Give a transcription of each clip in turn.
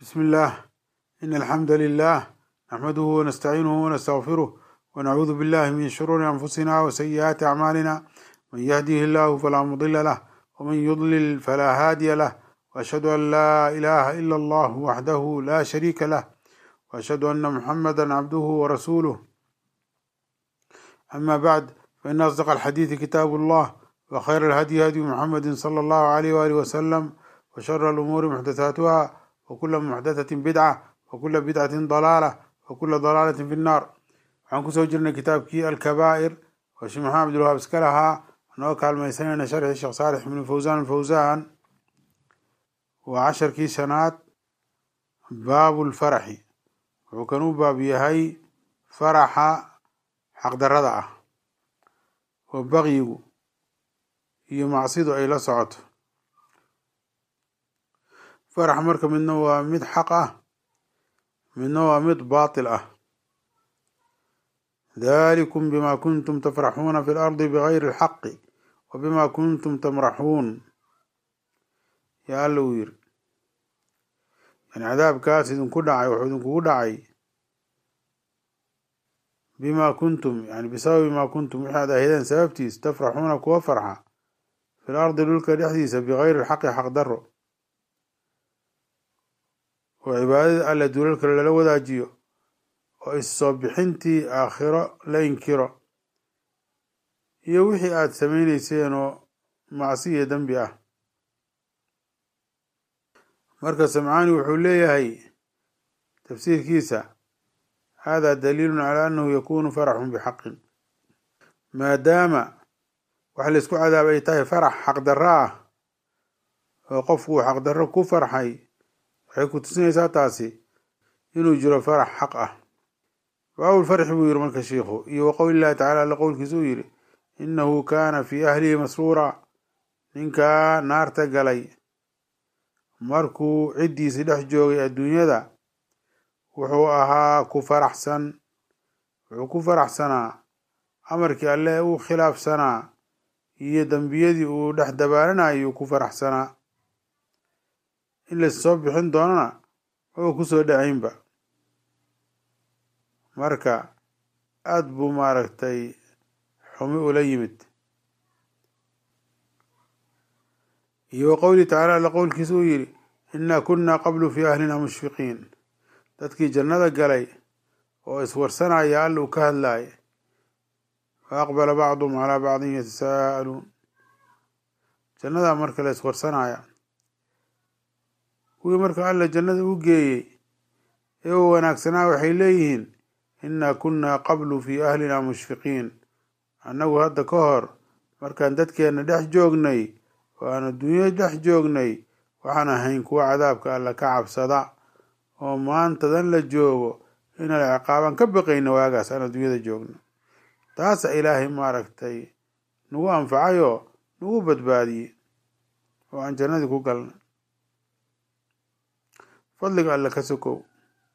بسم الله إن الحمد لله نحمده ونستعينه ونستغفره ونعوذ بالله من شرور أنفسنا وسيئات أعمالنا من يهده الله فلا مضل له ومن يضلل فلا هادي له وأشهد أن لا إله إلا الله وحده لا شريك له وأشهد أن محمدا عبده ورسوله أما بعد فإن أصدق الحديث كتاب الله وخير الهدي هدي محمد صلى الله عليه وآله وسلم وشر الأمور محدثاتها وكل محدثة بدعة وكل بدعة ضلالة وكل ضلالة في النار waxaan kusoo jirnay kitaabkii alkabaa'ir oo sheekh maxamed abdulwahaab iska lahaa anoo kaalmaysanayna sharxii sheekh saalix ibnu fawsaan alfawsaan waa casharkii shanaad baabu lfaraxi wuxuu kan u baab yahay faraxa xaqdarada ah oo bakyigu iyo macsidu ay la socoto farax marka midna waa mid xaq ah midna waa mid baatil ah ذلكم بما كنتم تفرحون في الأرض بغير الحق وبما كنتم تمرحون يا اللوير يعني عذاب كاس إذن كدعي وحدن كدعي بما كنتم يعني بسبب ما كنتم هذا هذا سببتي تفرحون كوا فرحة في الأرض للك الحديثة بغير الحق حق ضر وعبادة ألا دولك لو ذا جيو oo issoo bixintii aakhiro la inkiro iyo wixii aada samaynayseen oo macsi iyo dembi ah marka samcaani wuxuu leeyahay tafsiirkiisa hada daliilun calaa annahu yakunu faraxun bixaqin maadaama waxa laysku cadaaba ay tahay farax xaqdarro ah oo qofku uu xaqdarro ku farxay waxay ku tusinaysaa taasi inuu jiro farax xaq ah baabu lfarxi buu yiri marka shiikhu iyo wa qowli llahi tacala alla qowlkiisa uu yidhi innahu kaana fii ahlihi masruura ninkaa naarta galay markuu ciddiisi dhex joogay adduunyada wuxuu ahaa ku faraxsan wuxuu ku faraxsanaa amarkii alle uu khilaafsanaa iyo dembiyadii uu dhex dabaalanayuu ku faraxsanaa in lassoo bixin doonana maba kusoo dhacaynba marka aada buu maaragtay xumi ula yimid iyo wa qowlihi tacaala alla qowlkiisa uu yidhi innaa kunnaa qablu fii ahlina mushfiqiin dadkii jannada galay oo iswarsanaya alla uu ka hadlaaya fa aqbala bacduhum calaa bacdin yatasaa'aluun jannadaa marka la iswarsanaya kuwii marka alla jannada u geeyey ee u wanaagsanaa waxay leeyihiin innaa kunnaa qablu fii ahlina mushfiqiin annagu hadda ka hor markaan dadkeenna dhex joognay oo aan adduunya dhex joognay waxaan ahayn kuwa cadaabka alla ka cabsada oo maantadan la joogo inaan ciqaaban ka baqayna waagaas aan adduunyada joogno taasa ilaahay maaragtay nagu anfacayoo nagu badbaadiyey oo aan jannadii ku galnay fadliga alle ka sokow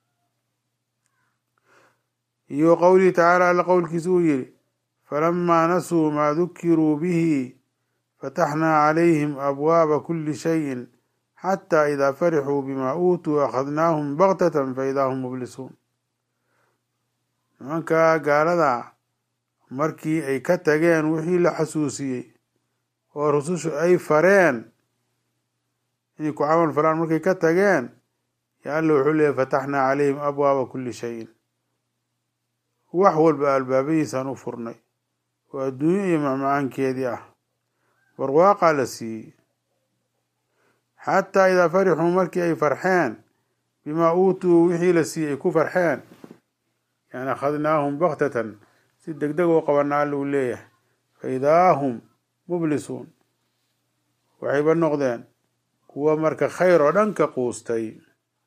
iyo qowlihi tacaala alla qowlkiisa uu yidhi falamaa nasuu maa dukiruu bihi fataxnaa calayhim abwaaba kuli shayin xataa idaa farixuu bimaa uutuu akhadnaahum baktatan faidaa hum mublisuun nimankaa gaalada markii ay ka tageen wixii la xasuusiyey oo rusushu ay fareen inay ku camal falaan markay ka tageen ya alla wuxuu leeyay fataxnaa calayhim abwaaba kuli shayin wax walba albaabadiisaan u furnay oo adduunyo iyo macmacaankeedii ah barwaaqaa la siiyey xataa idaa farixuu markii ay farxeen bimaa uutuu wixii la siiyey ay ku farxeen yani akhadnaahum baktatan si deg deg oo qabana alla uu leeyahay fa idaa hum mublisuun waxayba noqdeen kuwa marka khayr oo dhan ka quustay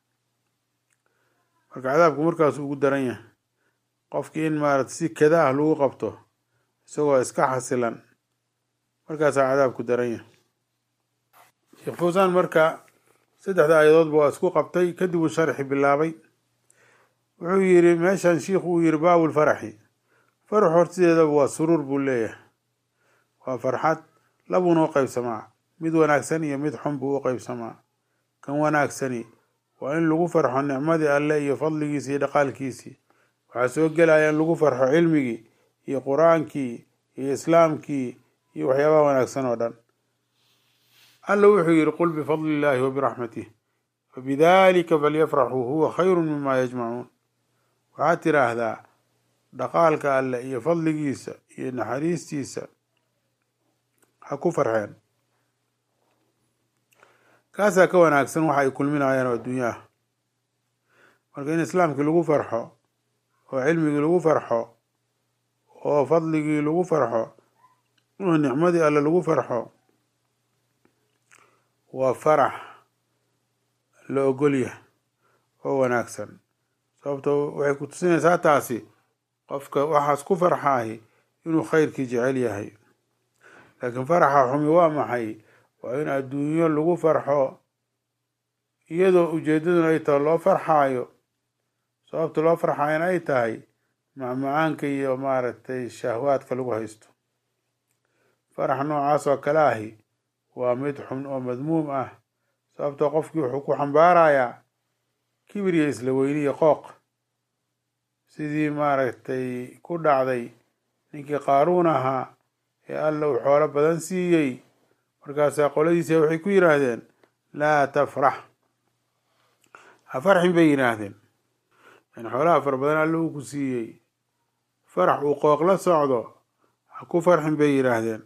marka cadaabku markaasu ugu daran yahay qofkii in maarata si kada ah lagu qabto isagoo iska xasilan markaasaa cadaabku daran yahay sheekh fawsaan marka saddexda aayadoodba waa isku qabtay kadib uu sharxi bilaabay wuxuu yidhi meeshan shiikhu uu yidhi baabul faraxi farax hortideedaba waa suruur buu leeyahay waa farxad labuuna u qeybsamaa mid wanaagsan iyo mid xun buu u qeybsamaa kan wanaagsani waa in lagu farxo nicmadii alle iyo fadligiisii iyo dhaqaalkiisii waxaa soo gelaya in lagu farxo cilmigii iyo qur-aankii iyo islaamkii iyo waxyaabaha wanaagsan oo dhan alla wuxuu yihi qul bifadli illaahi wa biraxmatih fabidalika falyafraxuu huwa khayru mima yajmacuun waxaad tiraahdaa dhaqaalka alle iyo fadligiisa iyo naxariistiisa ha ku farxeen kaasaa ka wanaagsan waxa ay kulminayaan oo adduunyo ah marka in islaamkii lagu farxo oo cilmigii lagu farxo oo fadligii lagu farxo oo nicmadii alle lagu farxo waa farax la ogolyahay oo wanaagsan sababto waxay ku tusinaysaa taasi qofka waxaas ku farxaahi inuu khayrkii jecel yahay laakiin faraxa xumi waa maxay waa in adduunyo lagu farxo iyadoo ujeedaduna ay tahay loo farxaayo sababta loo farxaayana ay tahay macmacaanka iyo maaragtay shahwaadka lagu haysto farax noocaas oo kale ahi waa mid xun oo madmuum ah sababtoo qofkii wuxuu ku xambaarayaa kibir iyo isla weyni iyo qooq sidii maaragtay ku dhacday ninkii qaaruun ahaa ee alla uu xoolo badan siiyey markaasaa qoladiisa waxay ku yidhaahdeen laa tafrax ha farxin bay yidhaahdeen yani xoolaha fara badan alla uu ku siiyey farax uu qooq la socdo ha ku farxin bay yidhaahdeen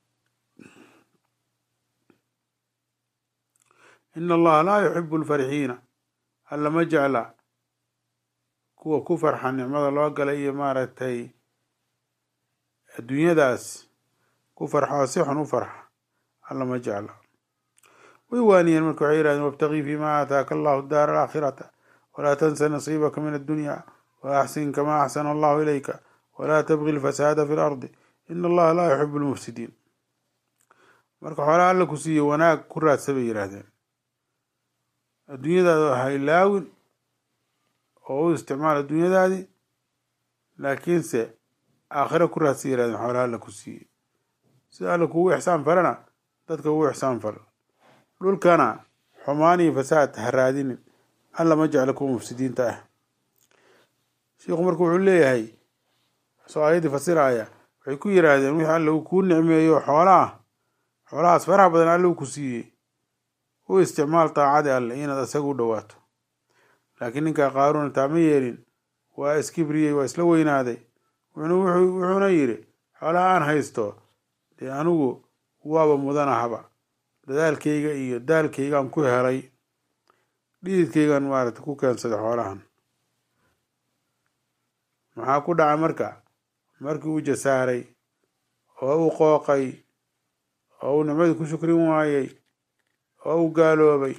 ina allaha laa yuxibu alfarxiina alla ma jecla kuwa ku farxa nicmada loo galay iyo maaragtay adduunyadaas ku farxoo si xun u farxa alla ma jecla way waaniyeen marka waxay yihahdeen wabtagii fima aataaka allahu daara alaakhirata walaa tansa nasiibaka min addunya wa axsin kama axsana allahu ilayka walaa tabgi lfasaada fi lardi ina allaha laa yuxibu lmufsidiin marka xoolaha alla ku siiye wanaag ku raadsa bay yidhaahdeen adduunyadaada ha ilaawin oo u isticmaal adduunyadaadii laakiinse aakhiro ku raadsa yirahdeen xoolaha alla ku siiyey sida alla kugu ixsaan falana dadka ugu ixsaan fal dhulkana xumaan iyo fasaad ha raadinin alla ma jecla kuwa mufsidiinta ah sheikhu marka wuxuu leeyahay soo ayaddii fasiraya waxay ku yidhaahdeen wixii alla uu kuu nicmeeyo xoolaah xoolahaas faraha badan alla uu ku siiyey u isticmaal daacadii alle inaad isaga u dhowaato laakiin ninkaa qaaruuna taama yeelin waa iskibriyey waa isla weynaaday wuxuuna yidhi xoolaha aan haysto dee anigu waaba mudanahaba dadaalkayga iyo daalkaygaan ku helay dhididkaygaan maaragta ku keensaday xoolahan maxaa ku dhacay marka markii uu jasaaray oo uu qooqay oo uu nicmadii ku shukrin waayey oo uu gaaloobay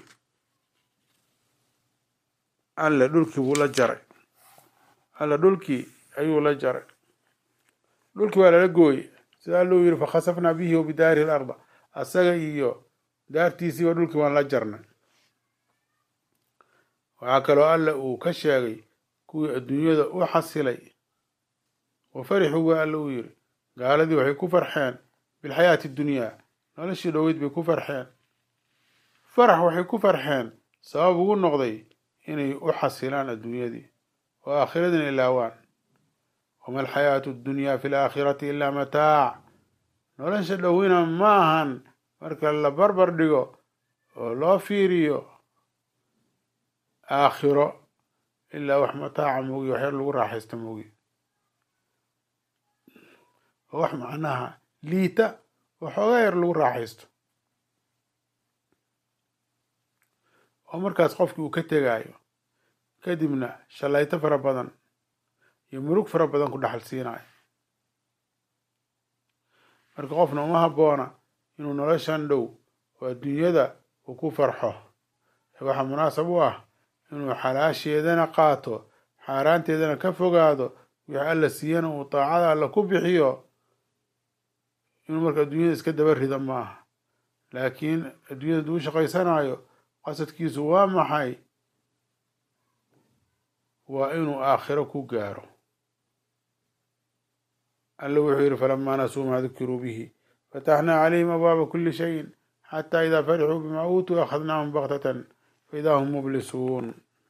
alle dhulkii buu la jaray alle dhulkii ayuu la jaray dhulkii waa lala gooyey sida alluu yidhi fakhasafnaa bihi wa bidaarihi l arda asaga iyo daartiisiiba dhulkii waan la jarnay waxaa kaloo alle uu ka sheegay kuwii adduunyada u xasilay wa farixuu waa alle uu yidhi gaaladii waxay ku farxeen bilxayaati dunyaa noloshii dhoweyd bay ku farxeen farax waxay ku farxeen sabab ugu noqday inay u xasilaan adduunyadii oo aakhiradina ilaawaan wama alxayaatu addunyaa fi laakhirati ilaa mataac nolosha dhowina ma ahan marka la barbar dhigo oo loo fiiriyo aakhiro ilaa wax mataaca moogi waxyar lagu raaxaysto moogi oo wax macnaha liita oo xoogaa yar lagu raaxaysto oo markaas qofkii uu ka tegaayo kadibna shallayto fara badan iyo murug fara badan ku dhaxal siinayo marka qofna uma habboona inuu noloshan dhow oo adduunyada uu ku farxo ee waxaa munaasab u ah inuu xalaasheedana qaato xaaraanteedana ka fogaado wixii alla siiyana uu daacada alla ku bixiyo inuu marka adduunyada iska daba rida ma aha laakiin adduunyada duu shaqaysanayo qasadkiisu waa maxay waa inuu aakhiro ku gaaro alla wuxuu yidhi falamaa nasuu maa dukiruu bihi fataxnaa calayhim abwaaba kuli shayin xataa idaa farixuu bimaa uutuu akhadnaahum baktatan faidaa hum mublisuun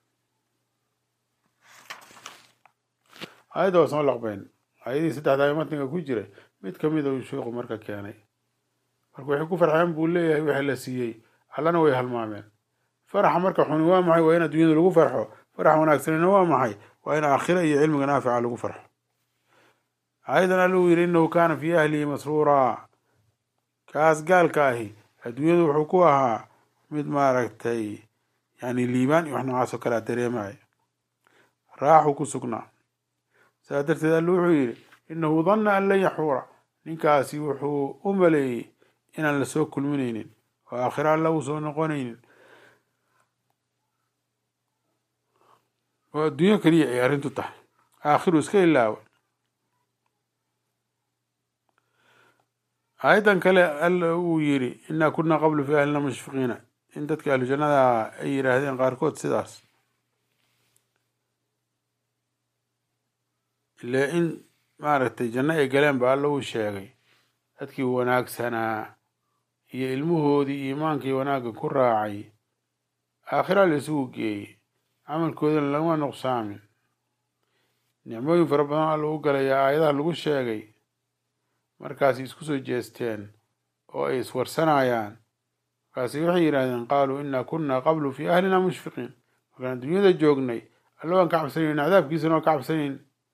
aayadda waa soo laqbeen aayadihii saddexdaa matniga ku jiray mid kamida uu sheikhu marka keenay marka waxay ku farxeen buu leeyahay wixii la siiyey allana way halmaameen faraxa marka xuni waa maxay waa in adduunyada lagu farxo farax wanaagsanina waa maxay waa in aakhira iyo cilmiga naafica lagu farxo aayadan alla uu yidhi innahu kaana fii ahlihi masruuraa kaas gaalka ahi adduunyadu wuxuu ku ahaa mid maaragtay yani liibaan iyo wax noocaas oo kalea dareemaya raaxu ku sugnaa saas darteed alla wuxuu yidhi innahu danna an lan yaxuura ninkaasi wuxuu u maleeyey inaan lasoo kulminaynin oo aakhira alla uu soo noqonaynin oo adduunyo keliya ay arrintu tahay aakhiru iska ilaawa aayaddan kale alla uu yidhi innaa kunaa qablu fi ahlina mushfiqiina in dadka ahlu jannada ay yidhaahdeen qaarkood sidaas ile in maaragtay janno ay galeen ba alla uu sheegay dadkii wanaagsanaa iyo ilmuhoodii iimaankii wanaagga ku raacay aakhira la isugu geeyey camalkoodana laguma nuqsaamin nicmooyin fara badan alla u galayaa aayadaha lagu sheegay markaasi isku soo jeesteen oo ay iswarsanayaan markaasi waxay yidhahdeen qaaluu innaa kunnaa qablu fii ahlina mushfiqiin markaan adduunyada joognay alla waan ka cabsanayn cadaabkiisana waan ka cabsanayn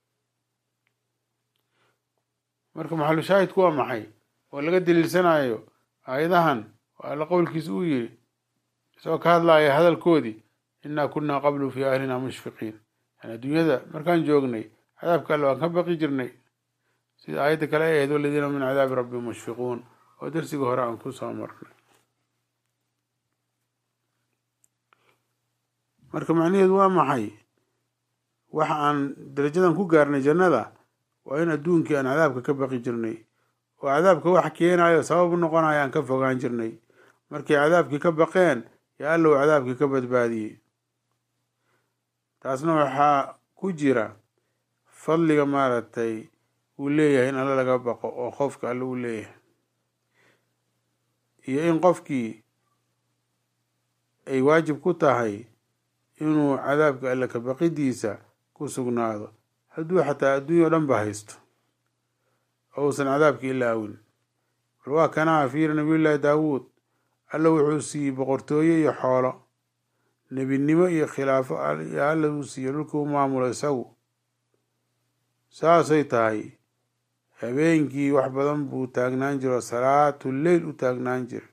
marka maxalu shaahidku waa maxay oo laga daliilsanayo aayadahan oo alla qowlkiisa uu yidhi isagoo ka hadlaaya hadalkoodii innaa kunnaa qablu fii ahlina mushfiqiin yani adduunyada markaan joognay cadaabka alle waan ka baqi jirnay sida aayadda kale ay ahayd waladiina min cadaabi rabbihim mushfiquun oo darsiga hore aan ku soo marnay marka macnaheedu waa maxay waxa aan darajadan ku gaarnay jannada waa in adduunkii aan cadaabka ka baqi jirnay oo cadaabka wax keenayo sabab u noqonayo aan ka fogaan jirnay markay cadaabkii ka baqeen yaa alla uu cadaabkii ka badbaadiyey taasna waxaa ku jira fadliga maaragtay uu leeyahay in alle laga baqo oo qofka alle uu leeyahay iyo in qofkii ay waajib ku tahay inuu cadaabka alle ka baqidiisa ku sugnaado hadduu xataa adduunya o dhan ba haysto oo uusan cadaabka ilaawin bal waa kanaa fiiri nabiyullaahi daawuud alla wuxuu siiyey boqortooye iyo xoolo nebinimo iyo khilaafo yaa alla uu siiyo dhulkii u maamulo isagu saasay tahay habeenkii wax badan buu taagnaan jiro salaatu leyl u taagnaan jira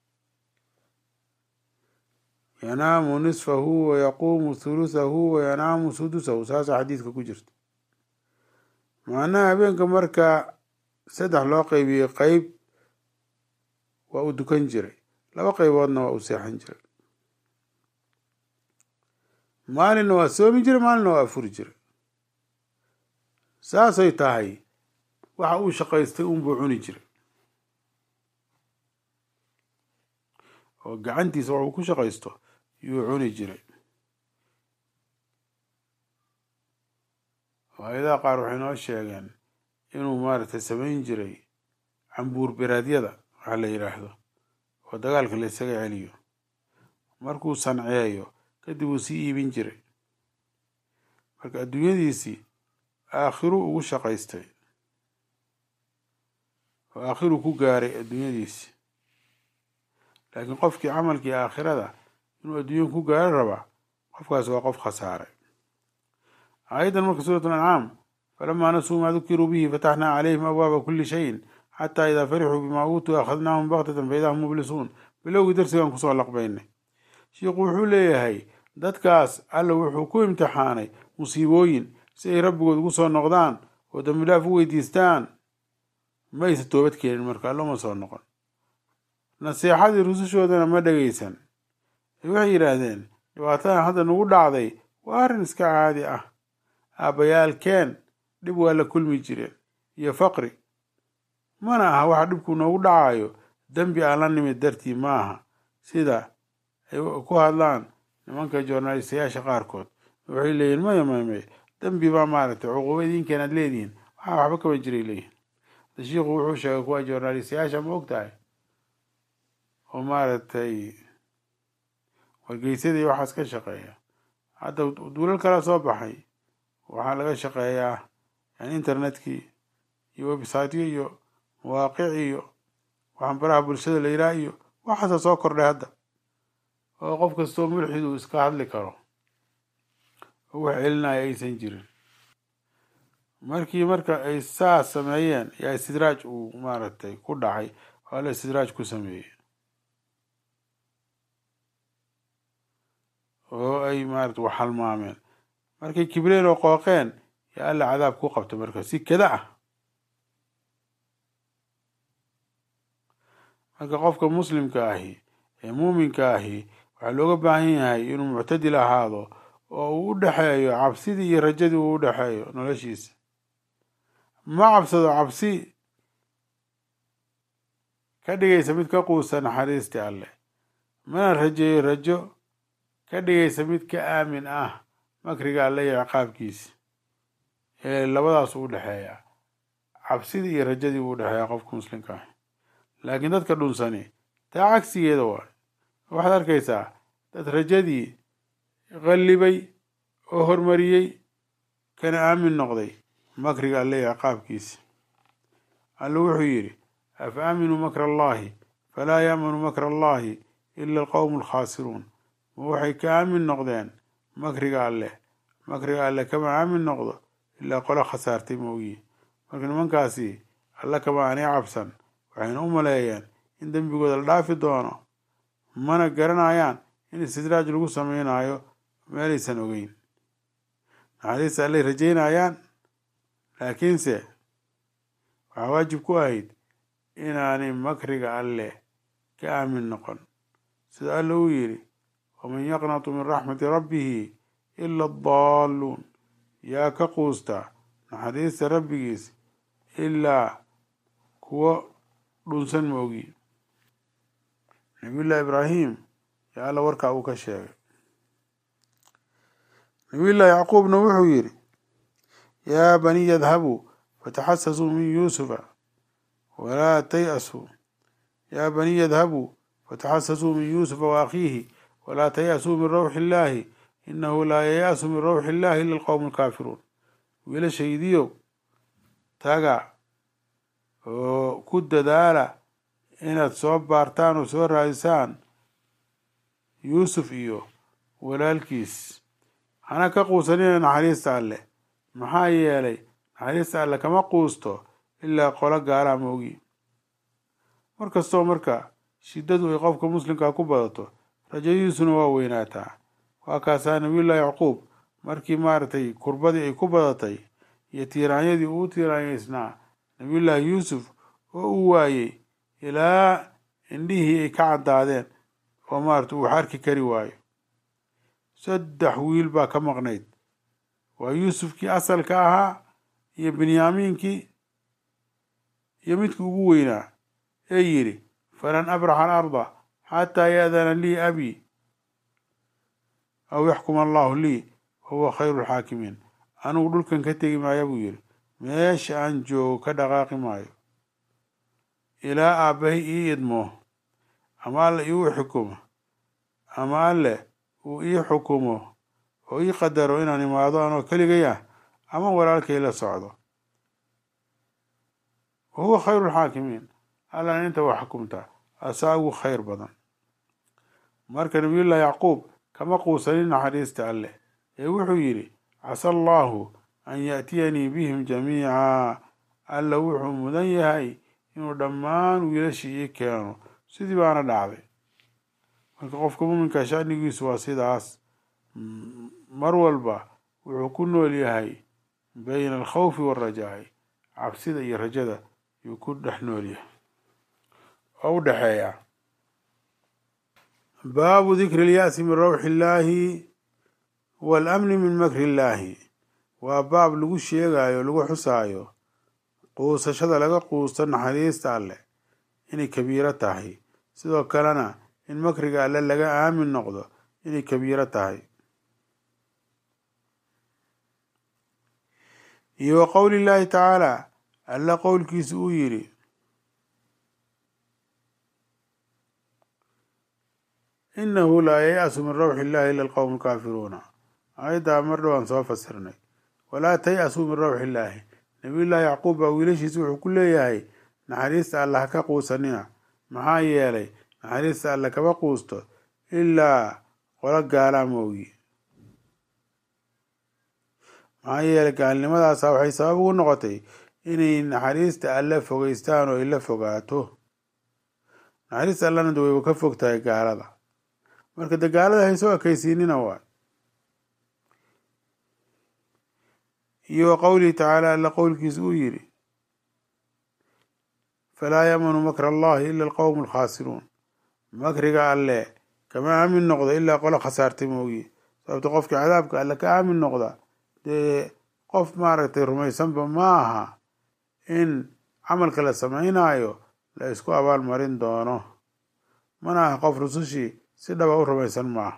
yanaamu nisfahu wa yaquumu thuluthahu wa yanaamu sudusahu saasa xadiidka ku jirta macnaha habeenka marka saddex loo qeybiyey qeyb waa u dukan jiray laba qeyboodna waa u seexan jiray maalinna waa soomi jiray maalinna waa afuri jiray saasay tahay waxa uu shaqaystay unbuu cuni jiray oo gacantiisa waxuu ku shaqaysto yuu cuni jiray aayadaha qaar waxay noo sheegeen inuu maaragtay samayn jiray cambuur beraadyada waxa la yidhaahdo oo dagaalka la isaga celiyo markuu sanceeyo kadib uu sii iibin jiray marka adduunyadiisii aakhiruu ugu shaqaystay oo aakhiruu ku gaaray adduunyadiisii laakiin qofkii camalkii aakhirada inuu adduunya ku gaaro rabaa qofkaas waa qof khasaaray aayaddan marka suurat ancaam falamaa nasuu maa dukiruu bihi fataxnaa calayhim abwaaba kuli shayin xataa idaa farixuu bimaa uutuu akhadnaahum baktatan faidaa hum mublisuun bilowgii darsigan kusoo laqbaynay shiikhu wuxuu leeyahay dadkaas alla wuxuu ku imtixaanay musiibooyin si ay rabbigood ugu soo noqdaan oo dambilaaf u weydiistaan ma aysa toobad keenin marka alloma soo noqon naseexadii rusushoodana ma dhegaysan waxay yidhaahdeen dhibaatadan hadda nagu dhacday waa arrin iska caadi ah aabbayaalkeen dhib waa la kulmi jireen iyo faqri mana aha waxa dhibku noogu dhacayo dembi aan la nimid dartii maaha sida ay ku hadlaan nimanka joornaalistayaasha qaarkood waxay leeyihin maya maya maya dembi baa maaragtay cuquuba idinkeena ad leedihiin waxaa waxba kama jiray leeyihin hada shiikhu wuxuu sheegay kuwa joornaalistayaasha ma og tahay oo maaragtay wargeysyada iyo waxaas ka shaqeeya hadda duulal kala soo baxay waxaa laga shaqeeyaa yani internetkii iyo websiteyo iyo mawaaqic iyo waxaan baraha bulshada la yidhaha iyo waxaasa soo kordhay hadda oo qof kastoo mulxid uu iska hadli karo oo wax celinaya aysan jirin markii marka ay saas sameeyeen yaa istidraaj uu maaragtay ku dhacay oo alla istidraaj ku sameeyey oo ay maarata wax halmaameen markay kibreen oo qooqeen yaa alla cadaab ku qabta marka si kada ah marka qofka muslimka ahi ee muuminka ahi waxaa looga baahan yahay inuu muctadil ahaado oo uu u dhexeeyo cabsidii iyo rajadii uu u dhexeeyo noloshiisa ma cabsado cabsi ka dhigaysa mid ka quusa naxariistii alleh mana rajeeyo rajo ka dhigaysa mid ka aamin ah makriga alle iyo ciqaabkiisa ee labadaas u dhexeeya cabsidii iyo rajadii uu dhexeeya qofka muslimka ah laakiin dadka dhunsani taa cagsigeeda waay waxaad arkaysaa dad rajadii qallibay oo hormariyey kana aamin noqday makriga alle iyo ciqaabkiisa alle wuxuu yidhi afa aaminuu makra allahi falaa yaamanu makra allahi ila alqowmu alkhaasiruun ma waxay ka aamin noqdeen makriga alleh makriga alleh kama aamin noqdo ilaa qolo khasaartay moogiye marka nimankaasi alla kama aanay cabsan waxayna u maleeyeen in dembigooda la dhaafi doono mana garanayaan in istidraaj lagu samaynayo meelaysan ogeyn naxariista allay rajaynayaan laakiinse waxaa waajib ku ahayd inaanay makriga alleh ka aamin noqon sida alla uu yidhi waman yaqnatu min raxmati rabbihi ila adaalluun yaa ka quusta naxariista rabbigiis ilaa kuwo dhunsan moogi nabiyullahi ibraahim yaa alla warkaa uu ka sheegay nabiyullahi yacquubna wuxuu yidhi yaa baniya idhabuu fataxasasuu min yuusufa walaa tay'asuu yaa baniya idhabuu fataxasasuu min yuusufa waakhiihi walaa tay'asuu min rawxi illaahi inahu laa yaya'su min rawxi illahi ila alqowmu alkaafiruun wiilashaydiyow taga oo ku dadaala inaad soo baartaan oo soo raadisaan yuusuf iyo walaalkiis hana ka quusanina naxariista alleh maxaa yeelay naxariista alleh kama quusto ilaa qolo gaalaa moogi mar kastoo marka shiddadu ay qofka muslimkaa ku badato rajadiisuna waa weynaataa waa kaasaa nabiyullahi yacquub markii maaragtay kurbadii ay ku badatay iyo tiiraanyadii uu tiiraanyaysnaa nabiyullaahi yuusuf oo uu waayey ilaa indhihii ay ka caddaadeen oo maarata uu arki kari waayo saddex wiil baa ka maqnayd waa yuusufkii asalka ahaa iyo binyaamiinkii iyo midkii ugu weynaa ee yidhi falan abraxa alarda xataa yaadana lii abii aw yaxkuma allahu lii wahuwa khayru lxaakimiin anigu dhulkan ka tegi maaya buu yidhi meesha aan joogo ka dhaqaaqi maayo ilaa aabbahay ii idmo ama alle iiu xukumo ama alle uu ii xukumo oo ii qadaro inaan imaado anoo keligay ah ama walaalkay la socdo wa huwa khayru lxaakimiin allana inta waa xukumtaa asaa ugu khayr badan marka nabiyullahi yacquub kama quusanin naxariista alleh ee wuxuu yidhi casa allaahu an yaatiyanii bihim jamiica alla wuxuu mudan yahay inuu dhammaan wiilashii ii keeno sidii baana dhacday marka qofka muminka shanigiisu waa sidaas mar walba wuxuu ku nool yahay bayna alkhawfi waalrajaa'i cabsida iyo rajada yuu ku dhex nool yahay oo u dhexeeya baabu dikri اlya'si min rawxi illaahi waalamni min makri illaahi waa baab lagu sheegayo lagu xusaayo quusashada laga quusto naxariista alleh inay kabiiro tahay sidoo kalena in makriga alle laga aamin noqdo inay kabiiro tahay iyo wa qowli llaahi tacaala alle qowlkiisa uu yidhi inahu laa yay'asu min rawxi illahi ila alqowmu alkaafiruuna aayaddaa mar dhowaan soo fasirnay walaa tay-asuu min rawxi illaahi nabiyullaahi yacquub baa wiilashiisa wuxuu ku leeyahay naxariista alla ha ka quusanina maxaa yeelay naxariista alle kama quusto ilaa qolo gaalaa moogi maxaa yeelay gaalnimadaasa waxay sabab ugu noqotay inay naxariista alle fogeystaan oo ay la fogaato naxariista allana de wayba ka fog tahay gaalada marka de gaalada haysoo ekaysiinina waay iyo wa qowlihi tacaala alla qowlkiisa uu yidhi falaa yamanu makra allahi ila alqowmu alkhaasiruun makriga alle kama aamin noqdo ilaa qolo khasaartay moogi sababto qofkii cadaabka alle ka aamin noqda dee qof maaragtay rumaysanba ma aha in camalka la samaynayo la isku abaal marin doono mana aha qof rusushii si dhaba u rumaysan maaha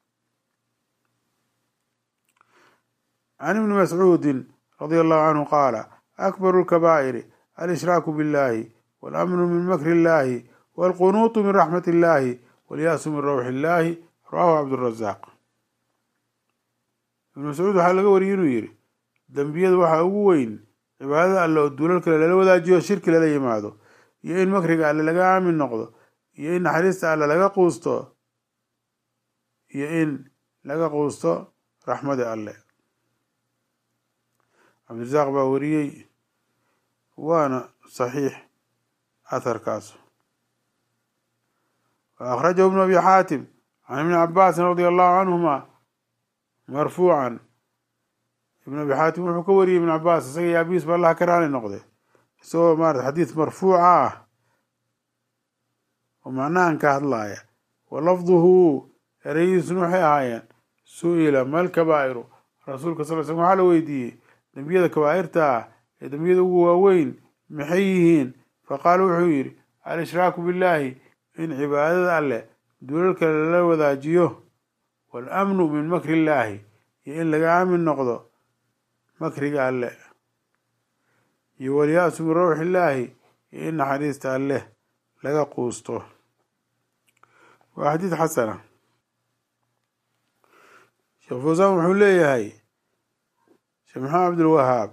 can ibni mascuudin radia allahu canhu qaala akbaru lkabaa'iri alshraaku biاllahi walamnu min makri illahi walqunuutu min raxmat illahi walyaasu min rawxi illahi rawahu cabdurazaaq ibn mascuud waxaa laga wariyay inuu yidhi dembiyada waxaa ugu weyn cibaadada alle oo duulal kale lala wadaajiyo shirki lala yimaado iyo in makriga alle laga aamin noqdo iyo in naxariista alle laga quusto iyo in laga quusto raxmada alle cabdirasaaq baa wariyey waana saxiix atharkaas wa akhrajahu ibnu abi xaatim can ibni cabaasin radia allahu canhuma marfuucan ibn abi xaatim wuxuu ka wariyey ibn cabaas isaga iyo abiis ba allah ka raali noqde isagoo maarata xadiis marfuuca ah oo macnahan ka hadlaaya wa lafduhu ereydiisuna waxay ahaayeen su-ila mal kabaa'iru rasuulka sal l slm waxaa la weydiiyey dembiyada kabaa'irta ah ee dembiyada ugu waaweyn maxay yihiin faqaala wuxuu yidhi al-ishraaku billahi in cibaadada alleh dulalka lala wadaajiyo waalamnu min makri illaahi iyo in laga aamin noqdo makriga alleh iyo walya-su min rawxi illaahi iyo in naxariista alleh laga quusto waa xadiid xasana sheekh fawsaan wuxuu leeyahay sheekh maxamed cabdilwahaab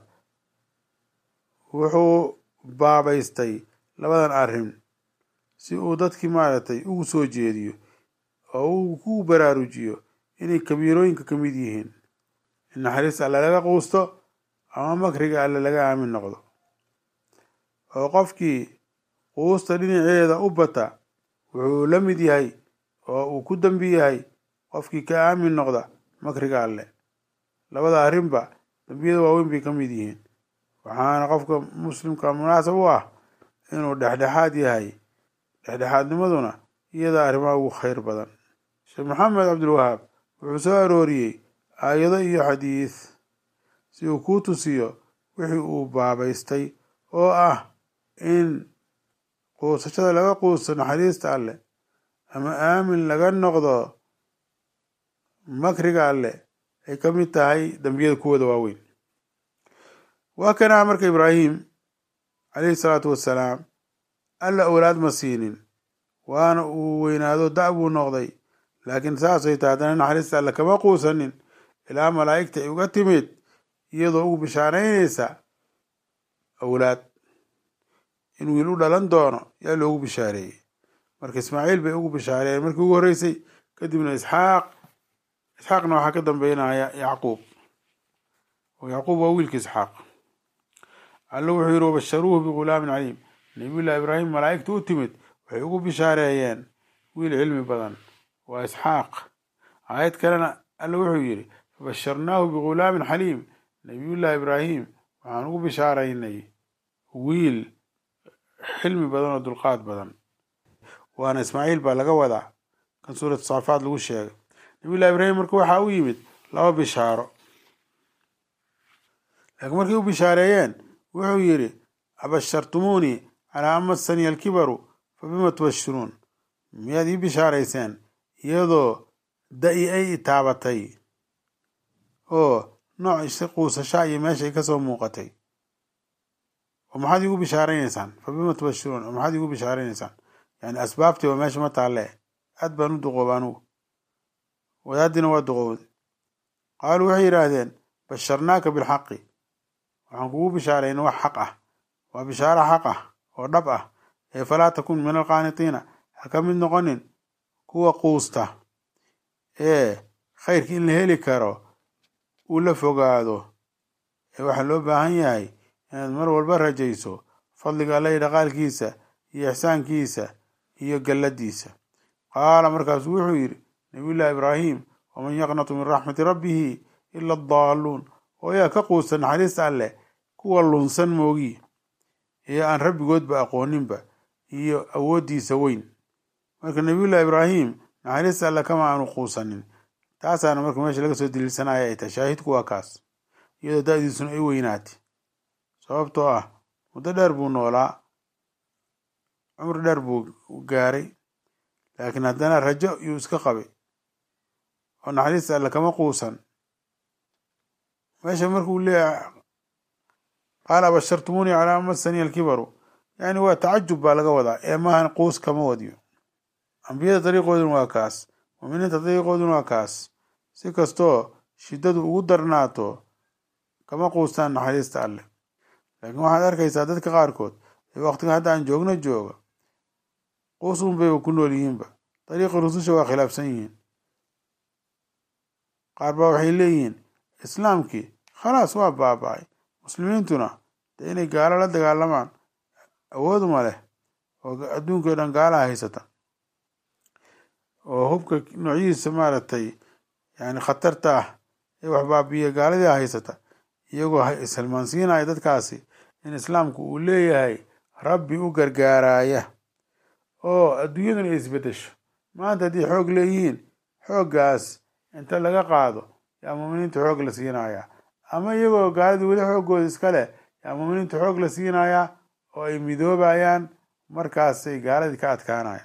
wuxuu baabaystay labadan arrin si uu dadkii maaragtay ugu soo jeediyo oo uu ku baraarujiyo inay kabiirooyinka ka mid yihiin in naxariista alle laga quusto ama makriga alle laga aamin noqdo oo qofkii quusta dhinaceeda u bata wuxuu la mid yahay oo uu ku dambi yahay qofkii ka aamin noqda makriga alle labada arrinba dambiyada waaweyn bay ka mid yihiin waxaana qofka muslimka munaasab u ah inuu dhexdhexaad yahay dhexdhexaadnimaduna iyada arrimaha ugu khayr badan sheekh maxamed cabdilwahaab wuxuu soo arooriyey aayado iyo xadiis si uu kuu tusiyo wixii uu baabaystay oo ah in quusashada laga quusto naxariista alleh ama aamin laga noqdo makriga alleh ay ka mid tahay dembiyada kuwooda waaweyn waa kanaa marka ibraahim calayhi salaatu wassalaam alla owlaad ma siinin waana uu weynaado da' buu noqday laakiin saasay tahay haddana naxariista alle kama quusanin ilaa malaa'igta ay uga timid iyadoo ugu bishaaraynaysa awlaad in wiil u dhalan doono yaa loogu bishaareeyey marka ismaaciil bay ugu bishaareeyeen markii ugu horreysay kadibna isxaaq isxaaqna waxaa ka dambeynaya yacquub oo yacquub waa wiilka isxaaq alla wuxuu yidhi wabasharuuhu bigulaamin caliim nabiyullahi ibraahim malaa'igta u timid waxay ugu bishaareeyeen wiil cilmi badan waa isxaaq aayad kalena alla wuxuu yidhi fabasharnaahu bigulaamin xaliim nabiyullahi ibraahim waxaan ugu bishaaraynay wiil xilmi badan oo dulqaad badan waana ismaaciil baa laga wadaa kan suurat saafaad lagu sheegay nabiyullahi ibraahim marka waxaa u yimid laba bishaaro laakiin markay u bishaareeyeen wuxuu yidhi abashartumuunii calaa an massaniya alkibaru fa bima tubashiruun miyaad ii bishaarayseen iyadoo da-i ay itaabatay oo nooc si quusashaa iyo meesha ay kasoo muuqatay oo maxaad iigu bishaaraynaysaan fa bima tubashiruun oo maxaad iigu bishaaraynaysaan yani asbaabtii oo meesha ma taalle aad baan u duqooba anugu wadaaddiina waa duqowday qaaluu waxay yidhaahdeen basharnaaka bilxaqi waxaan kugu bishaarayna wax xaq ah waa bishaaro xaq ah oo dhab ah ee falaa takun min alqaanitiina ha ka mid noqonin kuwa quusta ee khayrka in la heli karo uu la fogaado ee waxaa loo baahan yahay inaad mar walba rajayso fadliga alla iyo dhaqaalkiisa iyo ixsaankiisa iyo galladiisa qaala markaasuu wuxuu yidhi nabiyullahi ibraahim waman yaqnatu min raxmati rabbihi ila adaalluun oo yaa ka quusta naxariista alleh kuwa lunsan moogi ee aan rabbigoodba aqooninba iyo awooddiisa weyn marka nabiyullahi ibraahim naxariista alle kama aanu quusanin taasaana marka meesha laga soo daliilsanaya ay tahay shaahidku waa kaas iyadoo da-diisuna ay weynaatay sababtoo ah muddo dheer buu noolaa cumri dheer buu gaaray laakiin haddana rajo yuu iska qabay oo naxariista alle kama quusan meesha markuu leeyahay qaala abashartumuunii calaa masani alkibaru yani waa tacajub baa laga wadaa ee maahan quus kama wadiyo ambiyada dariiqooduna waa kaas muminiinta dariiqooduna waa kaas si kastoo shiddadu ugu darnaato kama quustaan naxariista alleh laakiin waxaad arkaysaa dadka qaarkood ee waqtiga hadda aan joogno jooga quus un bayba ku nool yihiinba dariiqii rususha waa khilaafsan yihiin qaar baa waxay leeyihiin islaamkii khalaas waa baaba-ay muslimiintuna dee inay gaalo la dagaalamaan awooduma leh oo adduunkao dhan gaalaha haysata oo hubka noocyihiisa maaragtay yani khatarta ah ee wax baabiya gaaladii haysata iyagoo ishalmaansiinaya dadkaasi in islaamku uu leeyahay rabbi u gargaaraya oo adduunyaduna ay isbedesho maanta haddii xoog leeyihiin xooggaas inta laga qaado yaa muminiinta xoog la siinayaa ama iyagoo gaaladii weli xooggooda iska leh yaa muminiinta xoog la siinayaa oo ay midoobayaan markaasay gaaladii ka adkaanayaan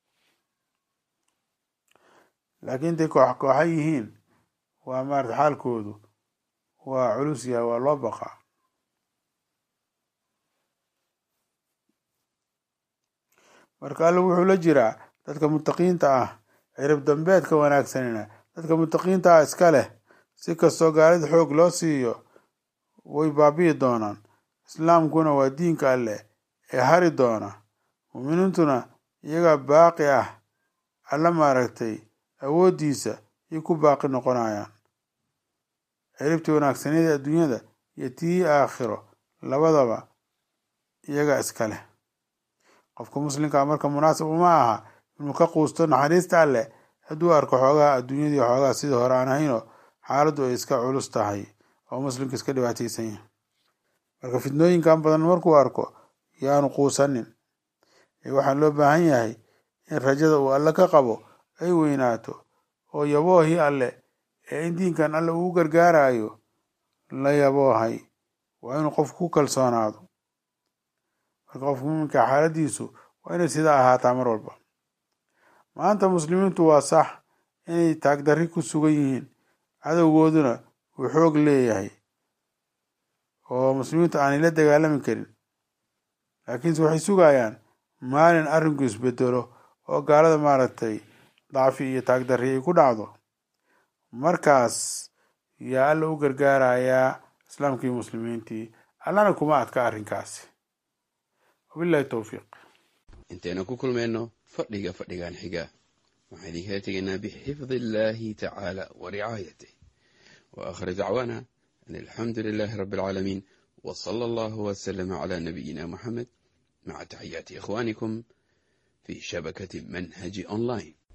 laakiin intay koox kooxa yihiin waa maarata xaalkoodu waa culus yahay waa loo baqaa marka alle wuxuu la jiraa dadka mutaqiinta ah cirib dambeedka wanaagsanina dadka mutaqiinta ah iska leh si kastoo gaalida xoog loo siiyo way baabi'i doonaan islaamkuna waa diinka alleh ee hari doona muuminiintuna iyagaa baaqi ah alla maaragtay awooddiisa iyo ku baaqi noqonayaan ciribtii wanaagsaneeda adduunyada iyo tii aakhiro labadaba iyagaa iska leh qofka muslimkaa marka munaasib uma aha inuu ka quusto naxariista alleh hadduu arko xoogaha adduunyadii xoogaha sidii hore aan ahaynoo xaaladdu ay iska culus tahay oo muslimka iska dhibaataysan yahay marka fitnooyinkan badan markuu arko yaanu quusanin ee waxaa loo baahan yahay in rajada uu alle ka qabo ay weynaato oo yaboohii alle ee in diinkan alle uu gargaarayo la yaboohay waa inuu qofku ku kalsoonaado marka qofka muminka xaaladiisu waa inay sidaa ahaataa mar walba maanta muslimiintu waa sax inay taagdarri ku sugan yihiin cadowgooduna uu xoog leeyahay oo muslimiintu aanay la dagaalami karin laakiinse waxay sugayaan maalin arrinku isbedelo oo gaalada maaragtay dacfi iyo taagdarri ay ku dhacdo markaas yaa alla u gargaarayaa islaamkii muslimiintii allana kuma adka arrinkaasi wabillahi towfiiq intaynu ku kulmayno fadhiga fadhigan xiga waxaan idinkala tegaynaa bixifdi illaahi tacaala wa ricaayatih wa aakhir dacwaana an alxamdu lilaahi rabbi alcaalamiin wa sala allahu wasalama calaa nabiyina muxamed maca taxiyaati ikhwaanikum fi shabakati manhaji online